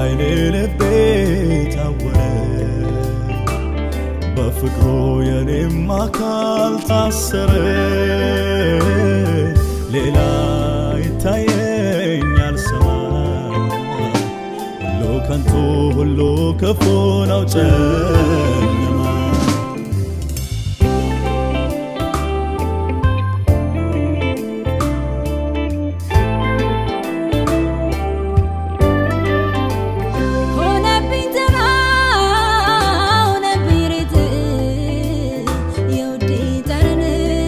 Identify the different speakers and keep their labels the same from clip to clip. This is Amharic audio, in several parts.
Speaker 1: አይኔ ልቤ ታወረ በፍቅሩ የኔም አካል ታሰረ ሌላ ይታየኛል ሰማይ ሁሉ ከንቱ ሁሉ ክፉ ነው ጨለማ
Speaker 2: ሆነብኝ ተራ ሆነብኝ ሬት የውዴ ጠረን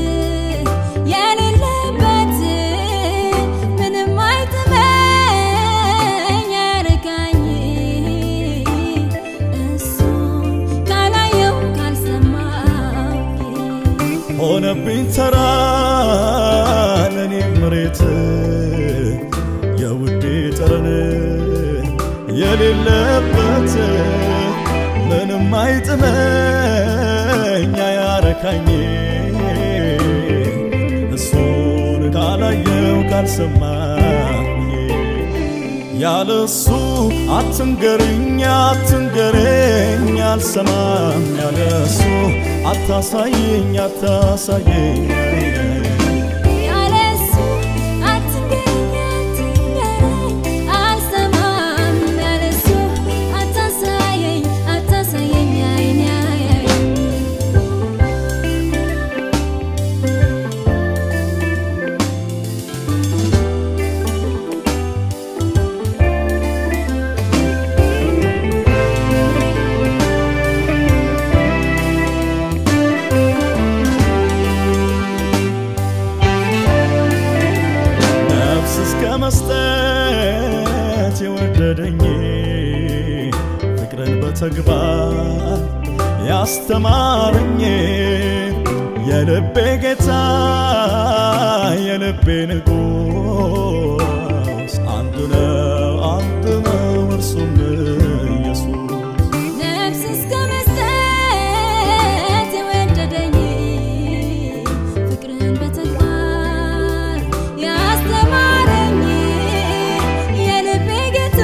Speaker 2: የሌለበት ምንም አይጥመኝ ያርቃኝ እሱ ካላየው ካልሰማው
Speaker 1: ሆነብኝ ተራ ለኔ መሬት የውዴ ጠረን የሌለበት ምንም አይጥመኝ አያረካኝ እሱን ካላየው ካልሰማኝ ያለሱ አትንገርኝ አትንገረኝ አልሰማም ያለሱ አታሳየኝ አታሳየኝ
Speaker 2: ያለሱ አትንገረኝ አትንገረኝ አልሰማም ያለሱ አታሳየኝ አታሳየኝ አይኔ አያየኝ
Speaker 1: ነፍስ እስከ መስጠት የወደደኝ ፍቅርን በተግባር ያስተማረኝ የልቤ ጌታ የልቤ ንጉሥ አንዱ ነው አንዱ ነው እርሱም ኢየሱስ
Speaker 2: ነፍስ እስከ መስጠት የወደደኝ ፍቅርን በተግባር ያስተማረኝ የልቤ ጌታ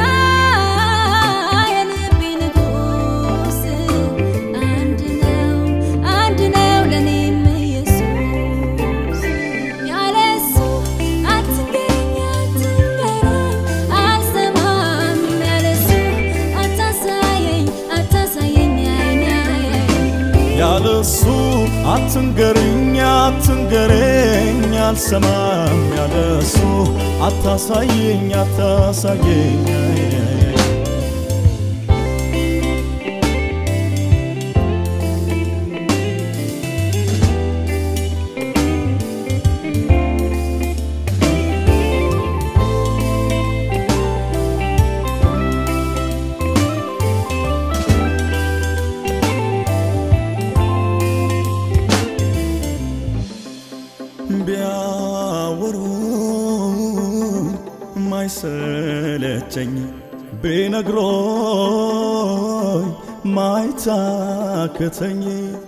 Speaker 2: የልቤ ንጉሥ አንድ ነው አንድ ነው ለኔም ኢየሱስ ያለሱ አትንገረኝ አትንገረኝ አልሰማም ያለሱ አታሳየኝ አታሳየኝ አይኔ አያየኝ
Speaker 1: ያለሱ አትንገርኝ አትንገረኝ አልሰማም ያለሱ አታሳየኝ አታሳየኝ ቢያወሩኝ ማይሰለቸኝ ቢነግሮኝ ማይታክተኝ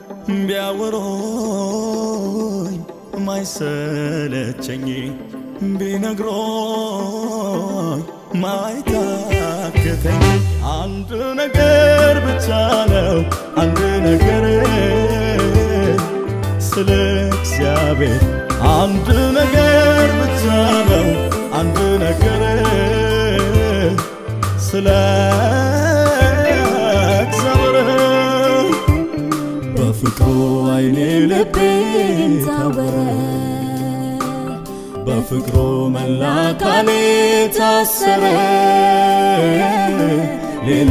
Speaker 1: ቢያወሩኝ ማይሰለቸኝ ቢነግሮኝ ማይታክተኝ አንድ ነገር ብቻ ነው አንድ ነገር ስለ እግዚአብሔር አንድ ነገር ብቻ ነው አንድ ነገር ስለ እግዚአብሔር በፍቅሩ አይኔ ልቤ ታወረ በፍቅሩ መላ አካሌ ታሰረ ሌላ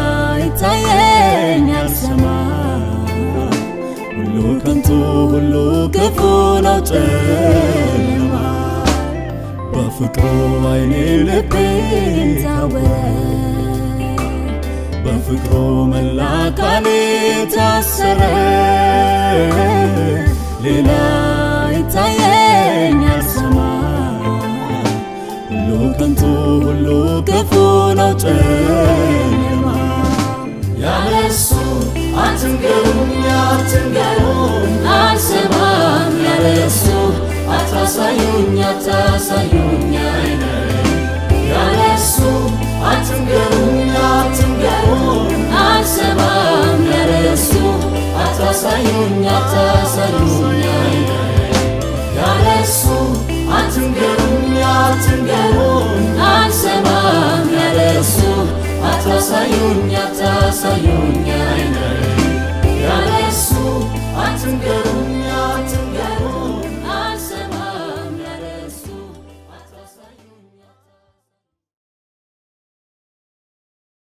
Speaker 2: ይታየኛል ሰማይ
Speaker 1: ሁሉ ከንቱ ሁሉ ክፉ ነው ጨለማ በፍቅሩ አይኔ ልቤ
Speaker 2: ታወረ
Speaker 1: በፍቅሩ መላ አካሌ ታሰረ ሌላ
Speaker 2: ይታየኛል ሰማይ
Speaker 1: ሁሉ ከንቱ ሁሉ ክፉ ነው ጨለማ ያለሱ አትንገሩኝ አትንገሩኝ
Speaker 2: አልሰማም ያለሱ
Speaker 1: አታሳዩኝ አታሳዩኝ አይነ ያለሱ አትንገሩኝ
Speaker 2: አታሳዩኝ አታሳዩኝ ያለሱ አትንገሩኝ አትንገሩኝ አንሰማም ያለሱ አታሳዩኝ አታሳዩኝ